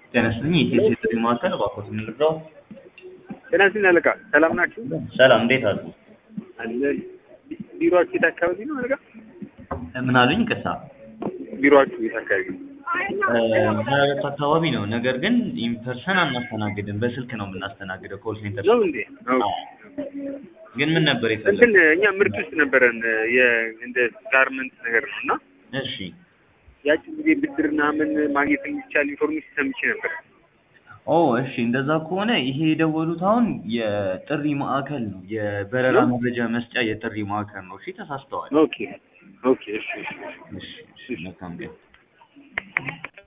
ጤና ይስጥልኝ የኢትዮ ቴሌ ማዕከል እባክዎት የምንረዳው? ጤና ይስጥልኝ አለቃ፣ ሰላም ናችሁ? ሰላም እንዴት አሉ? አለን። ቢሮአችሁ የት አካባቢ ነው አለቃ? ምን አሉኝ? ቅሳ ቢሮአችሁ የት አካባቢ ነው? ሀያት አካባቢ ነው። ነገር ግን ኢንፐርሰን አናስተናግድም፣ በስልክ ነው የምናስተናግደው። ኮል ሴንተር ነው እንዴ? አዎ። ግን ምን ነበር እንትን የፈለጉት? እኛ ምርት ውስጥ ነበረን የ- እንደ ጋርመንት ነገር ነው እና እሺ ያችን ጊዜ ብድር ምናምን ማግኘት የሚቻል ኢንፎርሜሽን ሰምቼ ነበር። ኦ እሺ፣ እንደዛ ከሆነ ይሄ የደወሉት አሁን የጥሪ ማዕከል ነው፣ የበረራ ነው? መረጃ መስጫ የጥሪ ማዕከል ነው። እሺ ተሳስተዋል። ኦኬ ኦኬ፣ እሺ እሺ፣ እሺ። እሺ እሺ፣ መልካም ቀን።